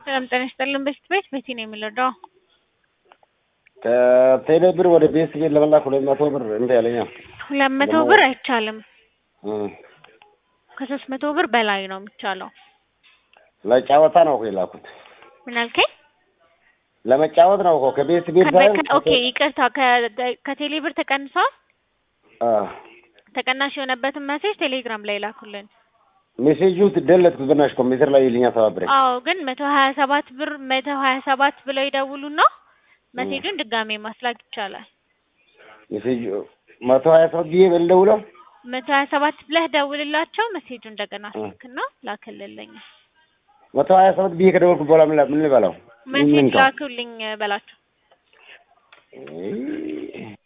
ሰላም ጤና ይስጥልን። በፊት ቤት ቤቲ ነው የሚለዳው ከቴሌ ብር ወደ ቤት ቤት ለመላክ ሁለት መቶ ብር እንደ ያለኛ ሁለት መቶ ብር አይቻልም። እም፣ ከሶስት መቶ ብር በላይ ነው የሚቻለው። ለጨዋታ ነው እኮ የላኩት። ምን አልከኝ? ለመጫወት ነው እኮ ከቤት ቤት ከ- ሳይሆን ከ- ኦኬ ይቅርታ፣ ከ- ከቴሌ ብር ተቀንሷል። አ ተቀናሽ የሆነበትን መሴጅ ቴሌግራም ላይ ላኩልን። ሜሴጁ ደለትኩት በናሽ ኮምፒውተር ላይ ይልኛ ተባብረኝ አዎ ግን መቶ ሀያ ሰባት ብር መቶ ሀያ ሰባት ብለው ይደውሉና መሴጁን ድጋሜ ማስላክ ይቻላል። ሜሴጁ መቶ ሀያ ሰባት ብዬ በልደውለው መቶ ሀያ ሰባት ብለህ ደውልላቸው መሴጁ እንደገና እ። ስልክና ላክልልኝ። መቶ ሀያ ሰባት ብዬ ከደወልኩ በኋላ ምን ላ- ምን ልበላው? ምን መሴጅ ልንካው? ላኩልኝ በላቸው። እይ፣